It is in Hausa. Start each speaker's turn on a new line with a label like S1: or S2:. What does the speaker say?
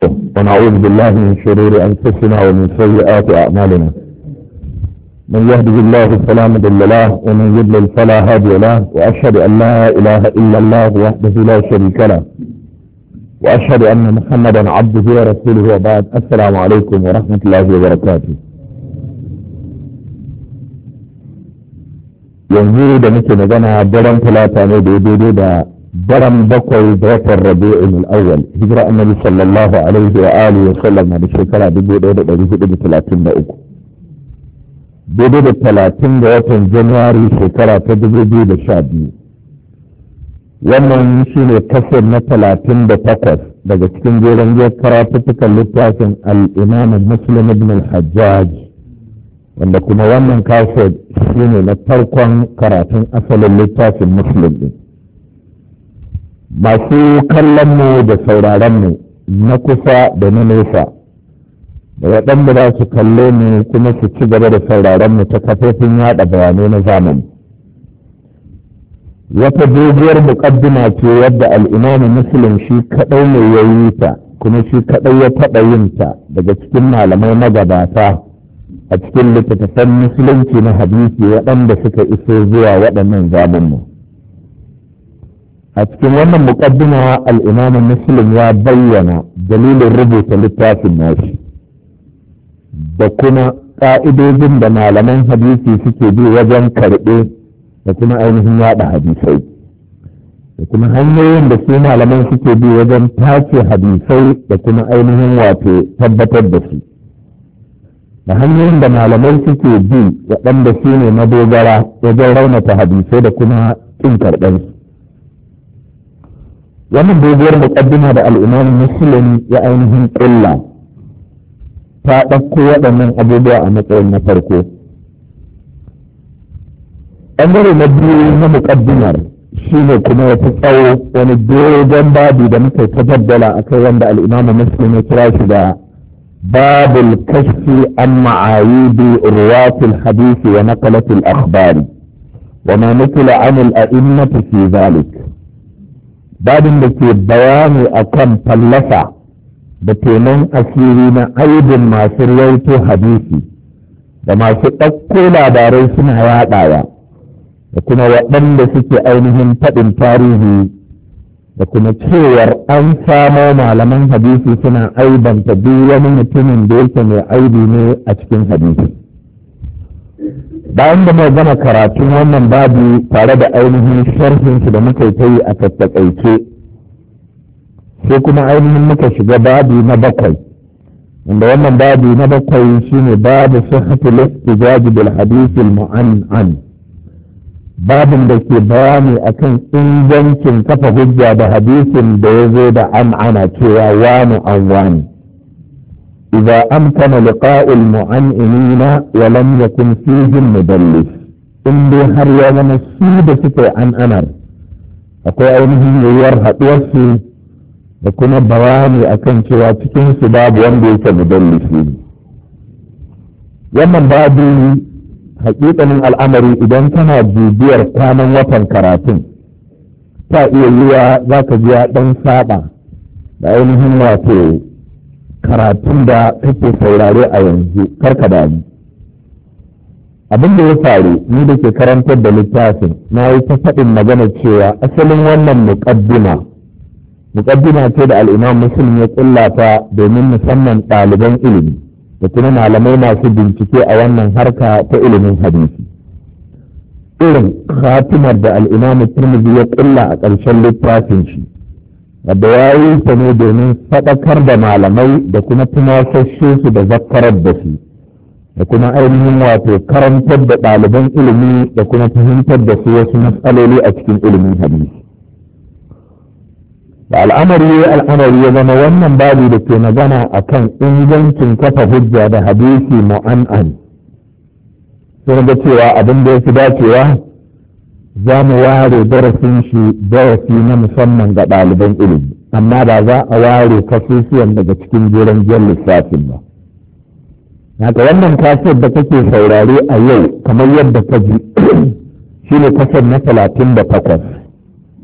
S1: ونعوذ بالله من شرور أنفسنا ومن سيئات أعمالنا من يهده الله فلا مضل له ومن يضلل فلا هادي له وأشهد أن لا إله إلا الله وحده لا شريك له وأشهد أن محمدا عبده ورسوله وبعد السلام عليكم ورحمة الله وبركاته yanzu da muke magana daren talata ne da daidai da daren bakwai da watan rabi'in al-awwal hijira annabi sallallahu alaihi wa alihi wa sallam na da shekara 1433 daidai da talatin da watan januwari shekara ta 2012 wannan shine kasar na talatin da takwas daga cikin jeren jiyar karatuttukan littafin al-imam muslim ibn al-hajjaj wanda kuma wannan kasar shine na farkon karatun asalin littafin muslim din masu kallon mu da sauraron mu na kusa da na nesa da waɗanda za su kalle mu kuma su ci gaba da sauraron mu ta kafofin yaɗa bayanai na zamani wata doguwar muƙaddima ce wadda al'imamu muslim shi kaɗai ne ya yi ta kuma shi kaɗai ya taɓa yin ta daga cikin malamai magabata a cikin littattafan musulunci na hadisi waɗanda suka iso zuwa waɗannan zamanmu a cikin wannan muƙaddima al'imamu muslim ya bayyana dalilin rubuta littafin nashi da kuma ƙa'idojin da malaman hadisi suke bi wajen karɓe da kuma ainihin yaɗa hadisai da kuma hanyoyin da su malaman suke bi wajen tace hadisai da kuma ainihin wato tabbatar da su da hanyoyin da malamai suke bi waɗanda su ne madogara wajen raunata hadisai da kuma ƙin karɓarsu wannan doguwar muƙaddima da al'imam muslim ya ainihin ƙilla ta ɗauko waɗannan abubuwa a matsayin na farko ɓangare na biyu na muƙaddimar shi ne kuma ya fi tsawo wani dogon babi da muka ta jaddala a kai wanda al'imamu muslim ya kira shi da babul kashfi an ma'ayidi ruwatul hadisi wa naqalatul akhbari wa ma nukila anil a'immati fi zalik babin da ke bayani akan fallasa da tenon asiri na aibin masu raito hadisi da masu ɗauko labarai suna yaɗawa da kuma waɗanda suke ainihin faɗin tarihi da kuma cewar an samo malaman hadisi suna aibanta duk wani mutumin da yake mai aibi ne a cikin hadisi bayan da mai gama karatun wannan babu tare da ainihin sharhinsu da muka yi a tattakaice sai kuma ainihin muka shiga babu na bakwai wanda wannan babu na bakwai shine babu sihhatul ihtijaj bil hadith al mu'annan babin da ke bayani akan ingancin kafa hujja da hadisin da ya zo da an'ana cewa wani an wani إذا أمكن لقاء المعنئين ولم يكن فيهم مدلس إن دي هر يوم نسيب سكي عن أمر أقول أينهم يورها توفي وكنا بواني أكن شوى تكين سباب وندي كمدلسين wannan babu hakikanin al'amari idan kana bibiyar kwanan watan karatun ta iya yiwa za ka ji ɗan saba da ainihin wato karatun da kake saurare a yanzu karka damu abin da ya faru ni da ke karantar da littafin na yi ta faɗin magana cewa asalin wannan muƙaddima muƙaddima ce da al'imam muslim ya ƙullata domin musamman ɗaliban ilimi da kuma malamai masu bincike a wannan harka ta ilimin hadisi irin khatimar da al'imam turmizi ya ƙulla a ƙarshen littafin shi wadda ya yi ta ne domin faɗakar da malamai da kuma tunasashe su da zakarar da su da kuma ainihin wato karantar da ɗaliban ilimi da kuma fahimtar da su wasu matsaloli a cikin ilimin hadisi da al'amari ya al'amari ya zama wannan babu da ke magana a kan ingancin kafa hujja da hadisi mu'an'an sun ga cewa abin da ya fi dacewa za mu ware darasin shi darasi na musamman ga ɗaliban ilimi amma ba za a ware kasusuwan daga cikin jeren jan lissafin ba haka wannan kasar da kake saurare a yau kamar yadda ka ji shi ne kasar na talatin da takwas